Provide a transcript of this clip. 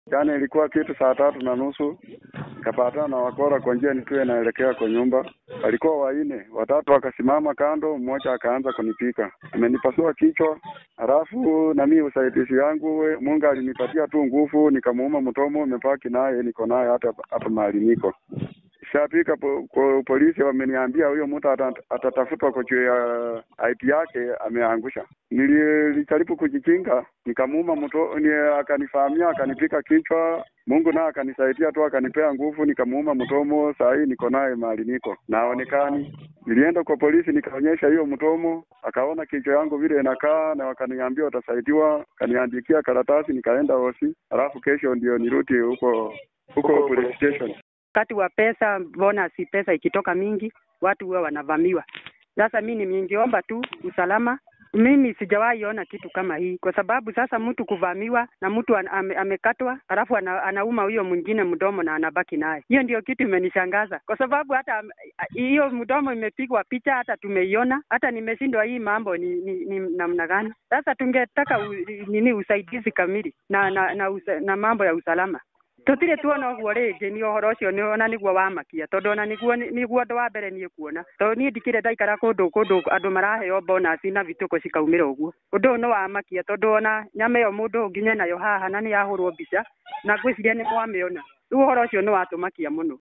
Jana ilikuwa kitu saa tatu na nusu nikapatana na wakora kwa njia nikiwa naelekea kwa nyumba. Walikuwa waine, watatu wakasimama kando, mmoja akaanza kunipika, amenipasua kichwa. Halafu na mimi usaidizi yangu, we- Mungu alinipatia tu nguvu, nikamuuma mtomo, nimepaki naye, niko naye hata hapa mahali niko shafika po, po, polisi wameniambia huyo mtu ata- atatafutwa kwa juu ya IP yake ameangusha. Nilijaribu kujikinga, nikamuuma mto, ni, akanifahamia akanipika kichwa. Mungu naye akanisaidia tu akanipea nguvu, nikamuuma mtomo. Saa hii niko naye mahali niko naonekani. Nilienda kwa polisi nikaonyesha hiyo mtomo, akaona kichwa yangu vile inakaa, na wakaniambia watasaidiwa, kaniandikia karatasi, nikaenda hosi, alafu kesho ndio nirudi huko huko police station. wakati wa pesa bonus pesa ikitoka mingi watu huwa wanavamiwa sasa mi ningeomba tu usalama mimi sijawahi ona kitu kama hii kwa sababu sasa mtu kuvamiwa na mtu an, ame, amekatwa alafu ana, anauma huyo mwingine mdomo na anabaki naye hiyo ndio kitu imenishangaza kwa sababu hata am- hiyo mdomo imepigwa picha hata tumeiona hata nimeshindwa hii mambo ni, ni, ni namna gani sasa tungetaka u, nini usaidizi kamili na na, na, usa, na mambo ya usalama tutire tuona ũguo rĩngĩ nĩ ũhoro ũcio nĩ ona nĩguo wamakia tondũ ona nĩguo nĩguo ũndũ wa mbere niĩ kuona tondũ niĩ ndikĩrĩ ndaikara kũndũ kũndũ andũ maraheo bonus na bitũkũ cikaumĩra ũguo ũndũ ũyũ nĩ wamakia tondũ ona nyama ĩyo mũndũ ũnginya nayo haha na nĩ yahũrwo mbica na ngwĩciria nĩ mwamĩona rĩu ũhoro ũcio nĩ watũmakia mũno